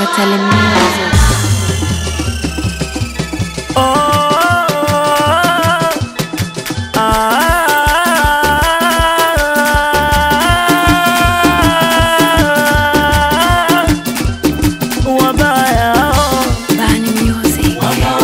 Gatale Music. Bani Music.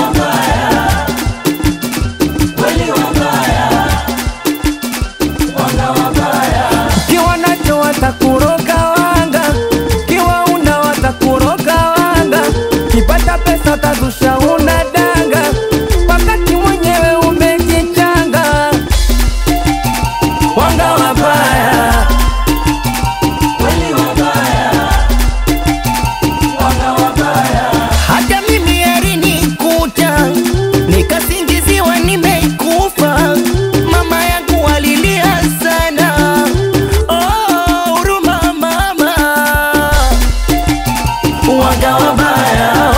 Kiwa nacho watakuroga wanga, kiwa una watakuroga wanga, kipata pesa tazusha una danga, wakati mwenyewe umejichanga. Wanga wabaya, hata mimi alinikuta nikasingiziwa nimeikufa. Mama yangu alilia sana, oh, huruma mama, wanga wabaya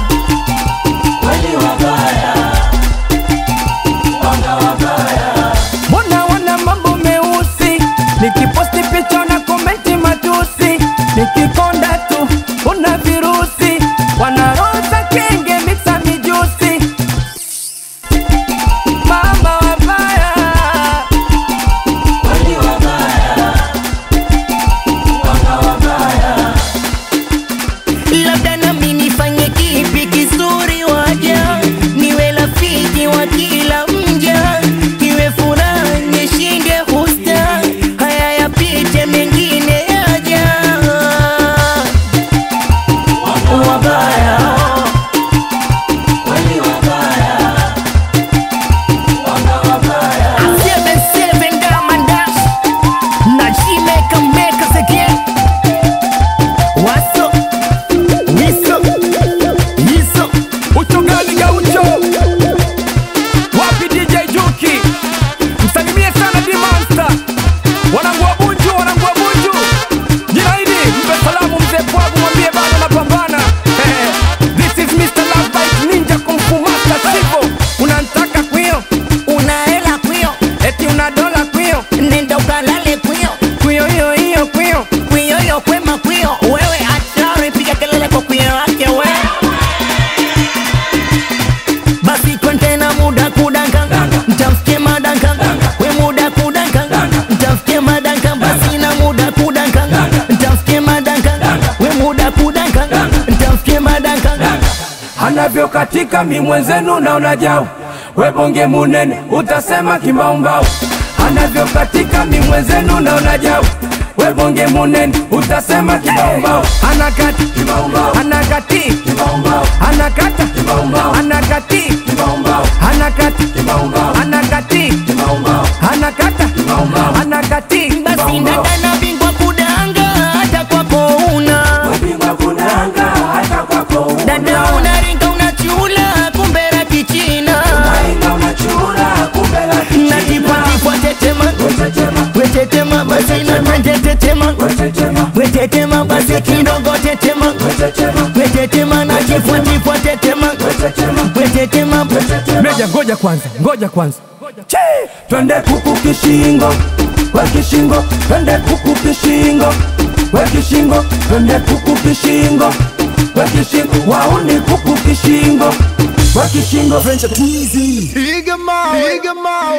Mbona wana mambo meusi, nikiposti picha na komenti matusi, nikikonda tu una virusi, wanaroza kenge mixa mijusi, mama wabaya labda nami nifanye kipi kizuri waja niwe rafiki wa kila mja iwe furaha nishinde husta haya yapite mengine yaja wabaya Seven, seven, Diamond Dash. Na she make 'em make us again. What's up? What's up? What's up? ucho gani gaucho wapi DJ Juki msalimie sana Dimonsta wanangu wa Bunju wanangu wa Bunju jina hili mpe salamu mzee Pwagu mwambie bado napambana Eh, this is Mr. Love Bite Ninja Kung Fu Master Sivo unantaka kwio Una hela kwio, eti una dola kwio nenda ukalale kwio. kwio hiyo hiyo kwio Kwio yo kwema kwio. Wewe hatari, piga kelele kwa kwio wake we. Basi kontena muda kudanka, mtamfikie madanka. We muda kudanka, mtamfikie madanka. Basi na muda kudanka, mtamfikie madanka. We muda kudanka, mtamfikie madanka. anavyokatika mi mwenzenu naona jau webonge munene utasema kimbaumbau anavyokatika mi mwenzenu naona jau webonge munene utasema kimbaumbau anakati anakati anakata anakati anakati anakati anakata anakati Basi dada na bingwa kudanga, hata kwako una dada unaringa unachula, kumbe la kichina natipatipwa tetema wetetema basi natanje tetema wetetema basi kidogo tetema wetetema natifwatipwa tetema wetetema meja ngoja kwanza ngoja kwanza Che! twende kuku kishingo we kishingo twende kuku kishingo we kishingo twende kuku kishingo we kishingo wauni kuku kishingo we kishingo Piga mawe, piga mawe.